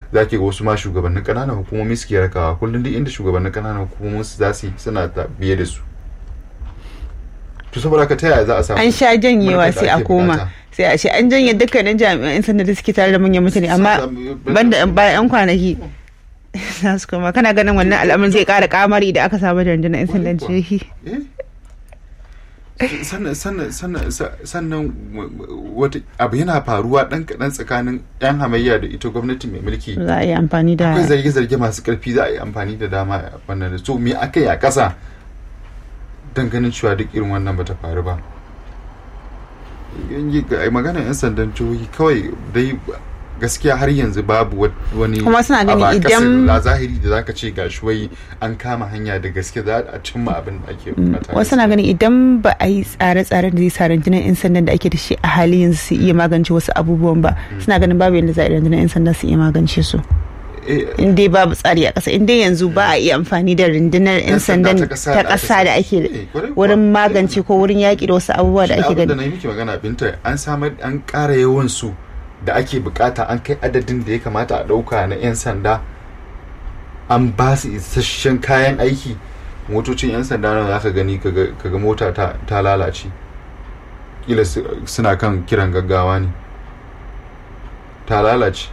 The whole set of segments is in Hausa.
za ki ga wasu ma shugabannin ƙananan hukumomi suke rakawa kullum duk inda shugabannin ƙananan hukumomin su za su yi suna ta biye da su to saboda ka ta yaya za a samu an sha janyewa mulkin da sai a ake koma bukata? sai a ce an janye dukkanin jami'an sanda da suke tare da manyan mutane amma banda yan bayan yan kwanaki za su koma kana ganin wannan al'amarin zai kara kamari da aka samu da rundunar yan sandan Kwarai kuwa. jihohi Eh? sannan sannan sannan sa- sannan w- w- wata abu yana faruwa dan kaɗan tsakanin yan hamayya da ita gwamnati mai mulki za a yi amfani da akwai zarge-zarge masu karfi za a yi amfani da dama a wannan da so me aka yi a ƙasa don ganin cewa duk irin wannan bata faru ba Yan yi- ga- maganar 'yan sandan jihohi kawai dai gaskiya har yanzu babu wat- wani Kuma suna ganin abu a ƙasa idan- la zahiri da zaka ce gashi wai an kama hanya da gaske za a cimma abin da ake bukata wasu na ganin idan ba a yi tsare-tsaren da zai sa rundunar 'yan sandan da ake da shi a halin yanzu su iya magance wasu abubuwan ba suna ganin babu yadda za a yi rundunar 'yan sanda su iya magance su Eh, in dai babu tsari a ƙasa in dai yanzu ba a iya amfani da rundunar 'yan sandan ta ƙasa da ake Eh, kwarai kuwa. wurin magance ko wurin yaƙi da wasu abubuwa da Shi ake abin da gani na yi miki magana binta an samar an ƙara yawan su da ake bukata an kai adadin da ya kamata a ɗauka na 'yan sanda an ba su isasshen kayan aiki motocin 'yan sanda nan za ka gani kaga kaga mota ta, ta lalace kila su- suna kan kiran gaggawa ne ta lalace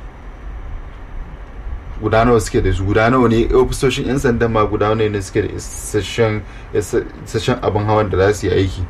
guda nawa suke da su guda nawa ne ofisoshin 'yan sandan ma guda nawa ne suke da isasshen isasshen abin hawan da za su yi aiki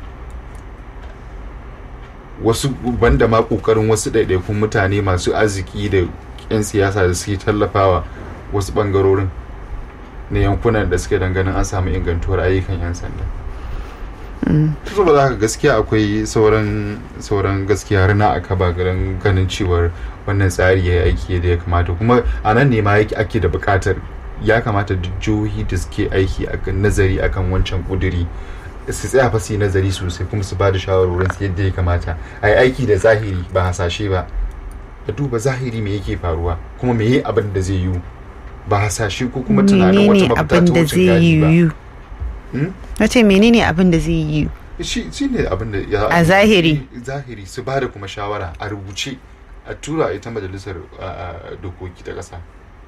wasu banda ma kokarin wasu ɗaiɗaikun mutane masu arziki da 'yan siyasa da suke tallafawa wasu ɓangarorin na yankunan da suke dangane an samu ingantuwar ayyukan 'yan sanda saboda haka gaskiya akwai sauran sauran gaskiya rana a kaba garin ganin cewar wannan tsari ya yi aiki da ya kamata kuma a nan ne ma yake ake da buƙatar ya kamata duk jihohi da suke aiki akan nazari akan wancan kuduri su tsaya fa su yi nazari sosai kuma su ba da shawarwarin su yadda ya kamata a yi aiki da zahiri ba hasashe ba a duba zahiri me yake faruwa kuma me yi abin da zai yiwu ba hasashe ko kuma tunanin wata menene mafita abin ta da wucin zai gadi ba yiwu Hmm? na ce menene abin da zai yiwu shi shi ne abin da ya A zahiri. zahiri su ba da kuma shawara a rubuce a tura ita majalisar a, a, dokoki ta ƙasa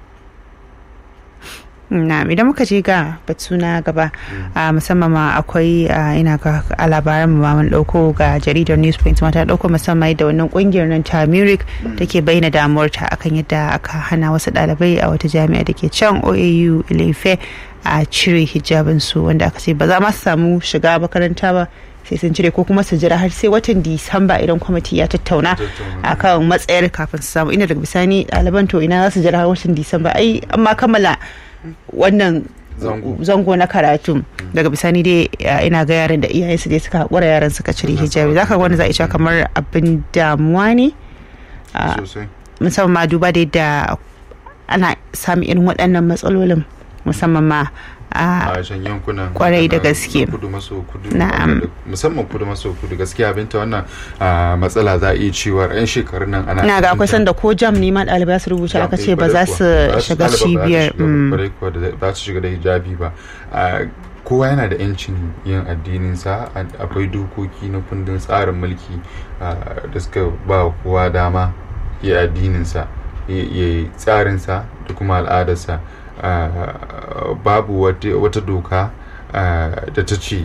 na idan muka je ga batu na gaba a musamman ma akwai a, ina ga a labaran mu ma mun dauko ga jaridar newsprint ma ta dauko musamman da wannan kungiyar nan ta Murik take bayyana damuwarta akan yadda aka hana wasu dalibai a wata jami'a da ke can OAU Ilefe a cire hijabin su wanda aka ce ba za ma su samu shiga makaranta ba sai sun cire ko kuma su jira har sai watan disamba idan kwamiti ya tattauna Tattauna. akan matsayar kafin su samu ina daga bisani ɗaliban to ina za su jira har watan disamba ai amma kammala wannan Zango. zango na karatu daga bisani dai ya, ina ga yaran da iyayensu dai suka haƙura yaran suka cire Suna hijabi sawa zaka ga wani za a iya cewa kamar abin damuwa ne a, sosai musamman ma duba da yadda ana samun irin waɗannan matsalolin musamman ma a a can yankunan Kwarai da na- gaske. na kudu maso kudu Na'am. wanda- musamman kudu maso kudu gaskiya binta wannan a, matsala za a iya cewa yan shekarun nan ana ina ga akwai fahimtar- sanda ko jam ne ma ɗalibai su rubuta aka ce ba za su shiga cibiyar mm. kwarai kuwa da ba su shiga da hijabi ba A, kowa yana da yancin yin addininsa a- akwai dokoki na kundin tsarin mulki a, da suka ba wa kowa dama ya addininsa ya ya yi tsarinsa da kuma al'adarsa A, babu wata wata doka a, da ta ce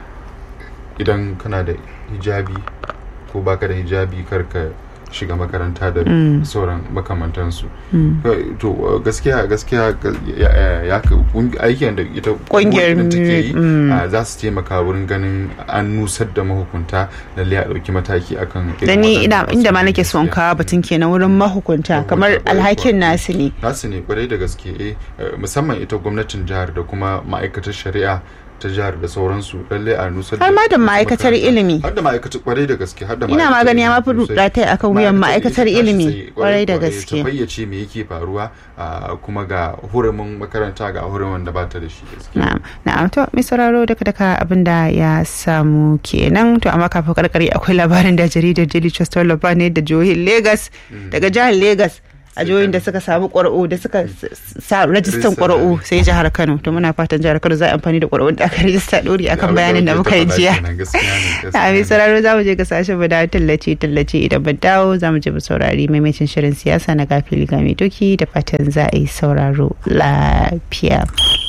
idan kana da hijabi ko baka da hijabi kar ka shiga makaranta da Mm. sauran makamantansu Mm. to uh, gaskiya gaskiya ga- ya- ya- ya ka- kung- aikin da ita Ƙungiyar kungiyar take yi mm. uh, za su taimaka wurin ganin an nusar da mahukunta lalle a ɗauki mataki akan irin da ni waɗannan ina inda ma matsaloli nake son gaskiya. kawo batun kenan wurin mahukunta kamar Mahukunta, kwarai alhakin kuwa. nasu ne nasu ne kwarai da gaske eh eh, musamman ita gwamnatin jihar da kuma ma'aikatar shari'a ta jihar da sauransu lalle a nusar Har ma da su ma'aikatar makaranta. ilimi. har da ma'aikatar kwarai da gaske har da ina ma'aikatar magani ya mafi ilimi sosai. rudatai akan wuyan ma'aikatar ita tashi ilimi tsaye, kwarai da kwarai, gaske ta fayyace me yake faruwa a kuma ga hurumin makaranta ga hurumin da bata da shi gaskiya na'am na'am to mai sauraro daga daga abin da ya samu kenan to amma kafin karkare akwai labarin da jaridar Daily Trust ta wallafa ne da jihohin Lagos daga jihar Lagos a jihohin da suka samu ƙwar'u da suka sa rajistan ƙwar'u sai jihar Kano to muna fatan jihar Kano za a amfani da ƙwar'un da aka rajista ɗori akan bayanin da muka yi jiya a mai sauraro za mu je ga sashen mu da tallace tallace idan ban dawo za mu je mu saurari maimacin shirin siyasa na gafili ga mai doki da fatan za a yi sauraro lafiya.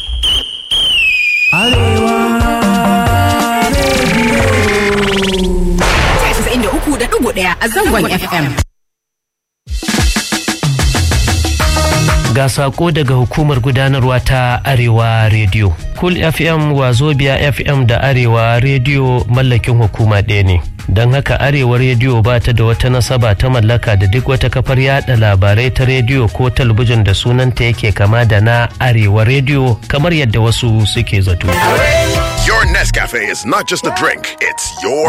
ɗaya a zangon FM. Ga sako daga hukumar gudanarwa ta Arewa Radio. Cool FM Wazobia FM da Arewa Radio mallakin hukuma ɗaya ne. Don haka Arewa Radio ba ta da wata nasaba ta mallaka da duk wata kafar yada labarai ta rediyo ko talabijin da sunanta yake kama da na Arewa Radio kamar yadda wasu suke zato. Your Nescafe is not just a drink, it's your